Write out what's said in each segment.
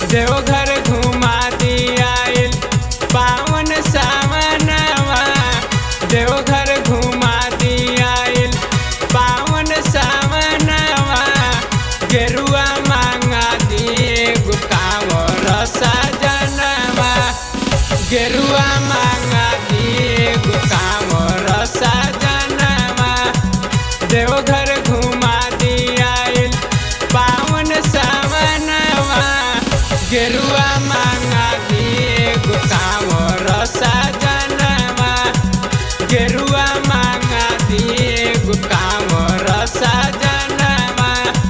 देवघर घुमा दियाइल पावन सावनवा देवघर घुमा दियाइल पावन सावनवा गेरुआ मांगा दिए गुकावर सजनवा गेरुआ मांगा दिए गुकावर सजनवा देवघर घुमा दियाइल पावन सावनवा गेरुआ मांगा दिए गुकावर सजनवा गेरुआ मांगा दिए गुकावर सजनवा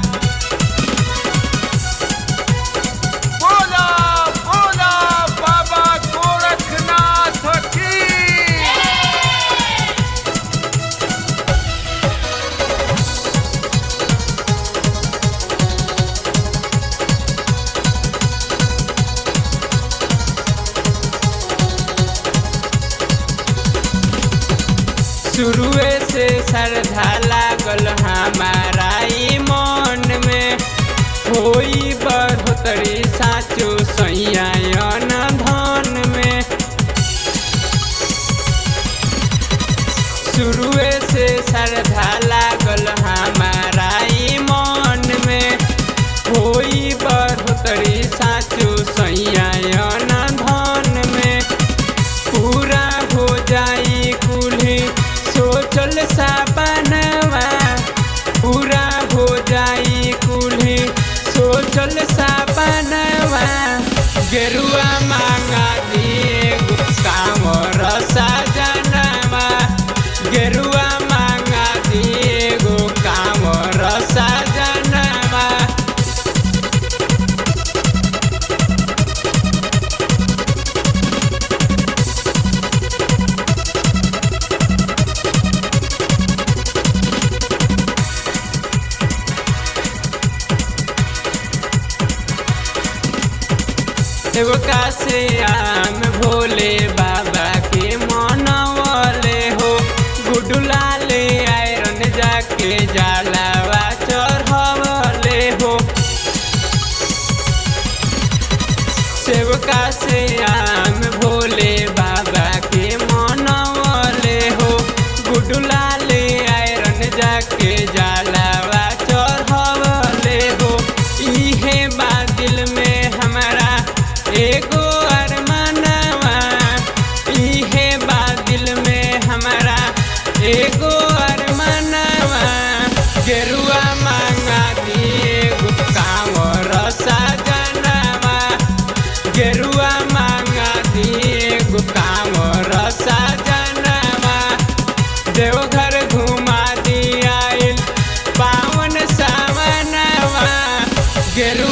बोला बोला बाबा गोरखनाथ की शुरुए से श्रद्धा लागल हमारा ई मन में होई बढ़ोतरी साचो सैयान धन में शुरुए से श्रद्धा लागल हमारा ई मन में होई बढ़ोतरी साचो सैयान धन में पूरा हो जाई कुल्ही सोचल सपनवा पूरा हो जाई कुल्ही सोचल सपनवा गेरुआ मांगा दिए कामर सजनवा गेरुआ मांगा दिए गो कामर सजनवा देवका से आम भोले बाबा के मनवले हो गुडुलाले आयरन जाके जलावा चढ़वले हो सेवका से आम भोले बाबा के मनवले हो गुडुलाले आयरन जाके जलावा चढ़वले हो इहे बा दिल में हमारा एगो अरमानवा इहे बा दिल में हमारा एगो अरमानवा गेरुआ मांगा दिए गुटकावर सजनवा गेरुआ मांगा दिए गुटकावर सजनवा देवघर घुमा दियाइल पावन सावनवा गेरु